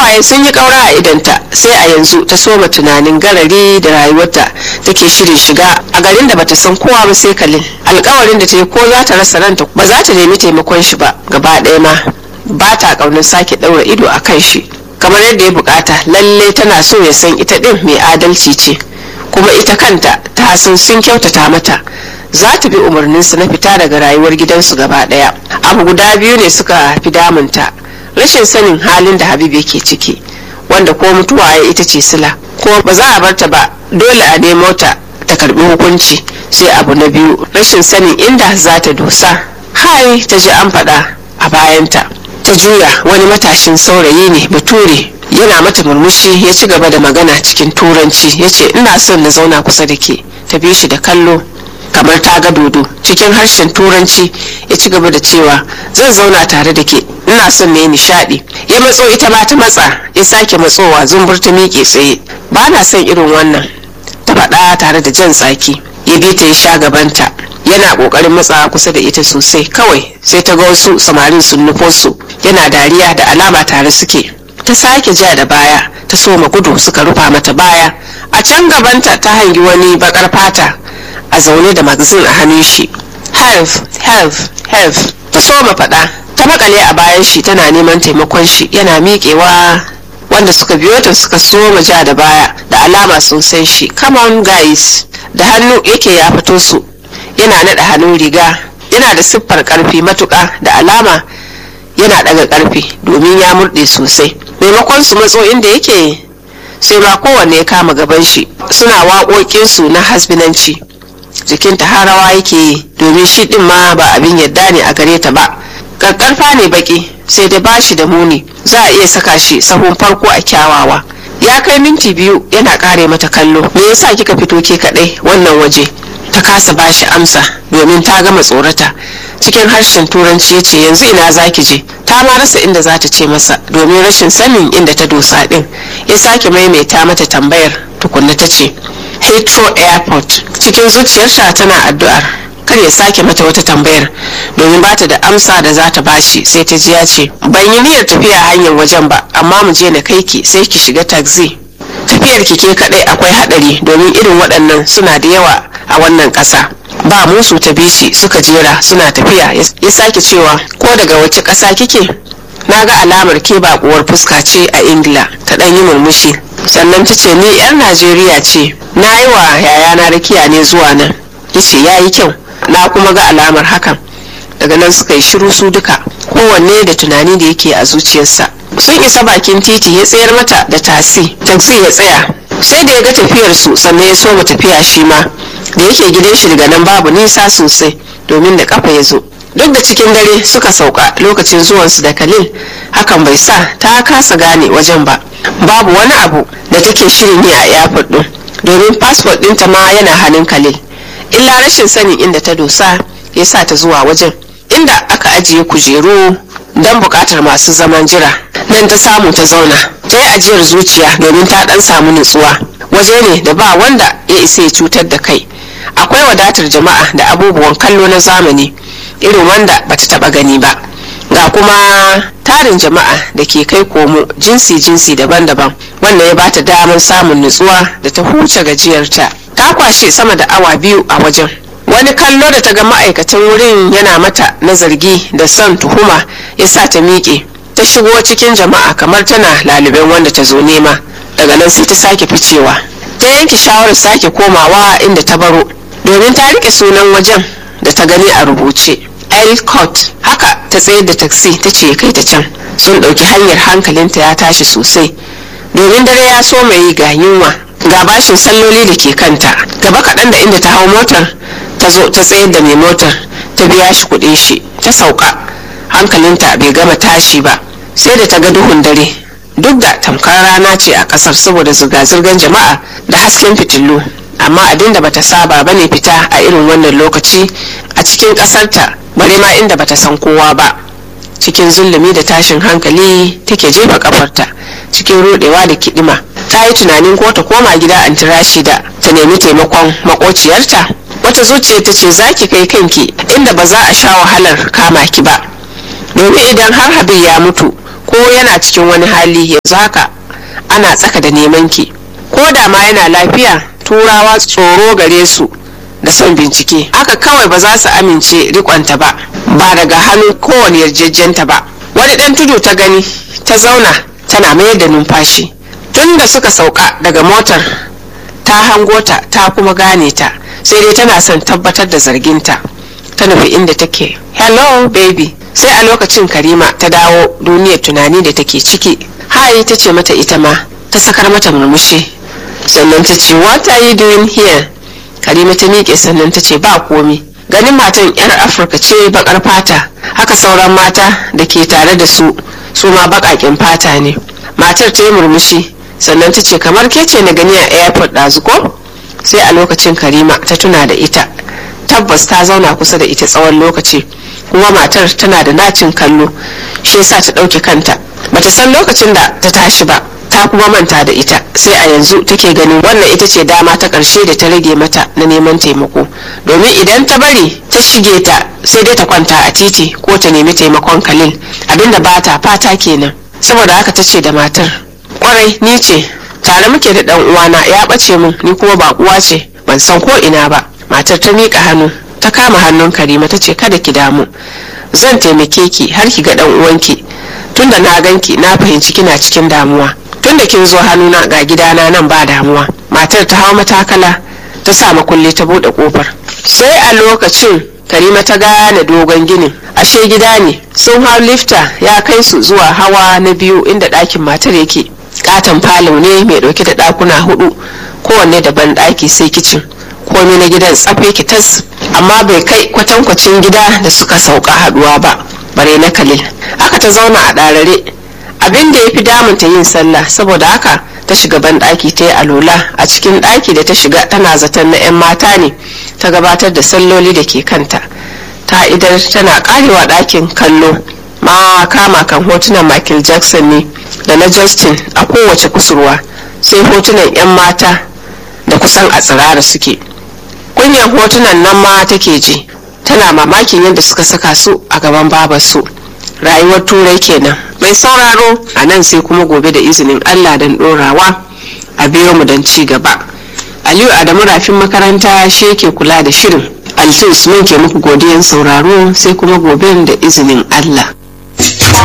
hawaye sun yi ƙaura a idanta sai a yanzu ta soma tunanin garari da rayuwarta take shirin shiga a garin da bata san kowa ba sai kalil alkawarin da ta yi ko za ta rasa ranta ba za ta nemi taimakon shi ba gaba ɗaya ma ba ta ƙaunar sake ɗaura ido a kan shi kamar yadda ya bukata lalle tana so ya san ita ɗin mai adalci ce kuma ita kanta ta san sun kyautata mata za ta bi umarninsu na fita daga rayuwar gidansu gaba ɗaya abu guda biyu ne suka fi damunta rashin sanin halin da habib yake ciki wanda ko mutuwa ya ita ce sila ko ba za a bar ta ba dole a nemo ta ta karbi hukunci sai abu na biyu rashin sanin inda za ta dosa hai ta ji an faɗa a bayanta ta juya wani matashin saurayi ne bature yana mata murmushi ya ci gaba da magana cikin turanci ya ce ina son na zauna kusa da ke ta bi shi da kallo kamar ta ga dodo cikin harshen turanci ya ci gaba da cewa zan zauna tare da ke ina son ne nishadi ya matso ita ma ta matsa ya sake matsowa zumbur ta miƙe tsaye ba na son irin wannan ta faɗa tare da jan tsaki ya bi ta ya sha gabanta yana ƙoƙarin matsawa kusa da ita sosai kawai sai ta ga wasu samarin sun nufo su yana dariya da alama tare suke ta sake ja da baya ta soma gudu suka rufa mata baya a can gabanta ta hangi wani bakar fata a zaune da magazin a hannun shi help help help ta soma faɗa ta makale a bayan shi tana neman taimakon shi yana miƙewa wanda suka biyo ta suka soma ja da baya da alama sun san shi come on guys da hannu yake ya fito su yana naɗa hannun riga yana da siffar ƙarfi matuƙa da alama yana ɗaga ƙarfi domin ya murɗe sosai maimakon su matso inda yake sai ma kowanne ya kama gaban shi suna waƙoƙinsu na hasbinanci jikinta harawa yake yi domin shi ɗin ma ba abin yadda ne a gare ta ba ƙarƙarfa ne baƙi sai da ba shi da muni za a iya saka shi sahun farko a kyawawa ya kai minti biyu yana ƙare mata kallo me yasa kika fito ke kaɗai wannan waje ta kasa ba shi amsa domin ta gama tsorata cikin harshen turanci ya ce yanzu ina za ki je ta ma rasa inda za ta ce masa domin rashin sanin inda ta dosa din ya sake maimaita mata tambayar tukunna ta ce heathrow airport cikin zuciyarta tana addu'ar kar ya sake mata wata tambayar domin ba ta da amsa da za ta bashi sai ta ji ya ce ban yi niyyar tafiya hanyar wajen ba amma mu je na kai ki sai ki shiga taxi tafiyar ki ke kadai akwai hadari domin irin waɗannan suna da yawa a wannan ƙasa ba musu ta bishi suka jera suna tafiya ya sake cewa ko daga wace ƙasa kike na ga alamar ke baƙuwar fuska ce a ingila ta ɗan yi murmushi sannan ta ce ni 'yar najeriya ce na yi wa yayana rakiya ne zuwa nan ya ce ya yi kyau na kuma ga alamar hakan daga nan suka yi shiru su duka kowanne da tunani da yake a zuciyarsa sun isa bakin titi ya tsayar mata da tasi taxi ya tsaya sai da ya ga tafiyar su sannan ya soma tafiya shi ma da yake gidan shi daga nan babu nisa sosai domin da kafa ya zo duk da cikin dare suka sauka lokacin zuwansu da kalil hakan bai sa ta kasa gane wajen ba babu wani abu da take shirin yi a airport din domin fasfot ɗinta ma yana hannun kalil illa rashin sanin inda ta dosa ya sa ta zuwa wajen inda aka ajiye kujeru don bukatar masu zaman jira nan ta samu ta zauna ta yi ajiyar zuciya domin ta dan samu nutsuwa waje ne da ba wanda ya isa ya cutar da kai akwai wadatar jama'a da abubuwan kallo na zamani irin wanda bata taba gani ba ga kuma tarin jama'a da ke kai komo jinsi-jinsi daban-daban wanda ya bata damar samun nutsuwa da ta huce gajiyarta ta kwashe sama da awa biyu a wajen wani kallo da ta ga ma'aikatan wurin yana mata na zargi da son tuhuma ya sa ta miƙe ta shigo cikin jama'a kamar tana laliben wanda ta zo nema daga nan sai ta sake ficewa ta yanke shawarar sake komawa inda ta baro domin ta rike sunan wajen da ta gani a rubuce Elcott haka ta tsayar da taksi ta ce kai ta can sun ɗauki hanyar hankalinta ya tashi sosai domin dare ya so mai ga yunwa ga bashin salloli da ke kanta gaba kaɗan da inda ta hau motar ta zo ta tsayar da mai motar ta biya shi kuɗin shi ta sauka hankalinta bai gama tashi ba sai da ta ga duhun dare duk da tamkar rana ce a ƙasar saboda zirga-zirgar jama'a da hasken fitilu amma abin da bata saba bane fita a irin wannan lokaci a cikin ƙasarta bare ma inda bata san kowa ba cikin zulumi da tashin hankali take jefa kafarta cikin rodewa da kidima ta yi tunanin ko ta koma gida an tira shi da ta nemi taimakon makociyarta wata zuciya ta ce za ki kai kanki inda ba za a sha wahalar kama ki ba domin idan har habib ya mutu ko yana cikin wani hali yanzu haka ana tsaka da neman ki ko da ma yana lafiya turawa tsoro gare su da son bincike haka kawai ba za su amince rikonta ba ba daga hannun kowane yarjejjenta ba wani dan tudu ta gani ta zauna tana mayar da numfashi tun da suka sauka daga motar ta hango ta ta kuma gane ta sai dai tana son tabbatar da zarginta ta nufi inda take hello baby sai a lokacin karima ta dawo duniyar tunani da take ciki hai ta ce mata ita ma ta sakar mata murmushi sannan ta ce what are you doing here karima ta miƙe sannan ta ce ba komi ganin matan yar afirka ce bakar fata haka sauran mata da ke tare da su su ma baƙaƙen fata ne matar ta yi murmushi sannan ta ce kamar ke ce na gani a airport ɗazu ko sai a lokacin karima ta tuna da ita tabbas ta zauna kusa da ita tsawon lokaci kuma matar tana da nacin kallo shi yasa ta ɗauke kanta bata san lokacin da ta tashi ba ta kuma manta da ita sai a yanzu take ganin wannan ita ce dama ta ƙarshe da ta rage mata na neman taimako domin idan ta bari ta shige ta sai dai ta kwanta a titi ko ta nemi taimakon kalil abinda ba ta fata kenan saboda haka ta ce da matar kwarai ni ce tare muke da dan uwana ya ɓace min ni kuma ba uwa ce ban san ko ina ba matar ta miƙa hannu ta kama hannun karima ta ce kada ki damu zan taimake ki har ki ga dan uwanki tunda na ganki na fahimci kina cikin damuwa tunda kin zo hannuna ga gidana nan ba damuwa matar ta hawa matakala ta sa makulli ta bude kofar sai a lokacin karima ta gane dogon ginin ashe gida ne sun hau lifta ya kai su zuwa hawa na biyu inda ɗakin matar yake katon falo ne mai ɗauke da ɗakuna hudu kowanne daban ɗaki sai kicin komai na gidan tsafe ki tas amma bai kai kwatankwacin gida da suka sauka haduwa ba bare na kalil aka ta zauna a ɗarare abin da ya fi damunta yin sallah saboda haka ta shiga ban ɗaki ta yi alola a cikin ɗaki da ta shiga tana zaton na 'yan mata ne ta gabatar da salloli da ke kanta ta idar tana karewa ɗakin kallo ma kama kan hotunan michael jackson ne da na justin a kowace kusurwa sai hotunan 'yan mata da kusan a tsirara suke kunyan hotunan nan ma take ji tana mamakin yadda suka saka su a gaban babarsu rayuwar turai kenan mai sauraro a nan sai kuma gobe da izinin allah don dorawa a biyo mu don ci gaba aliyu adamu rafin makaranta shi yake kula da shirin alfis mun ke muku godiyan sauraro sai kuma gobe da izinin allah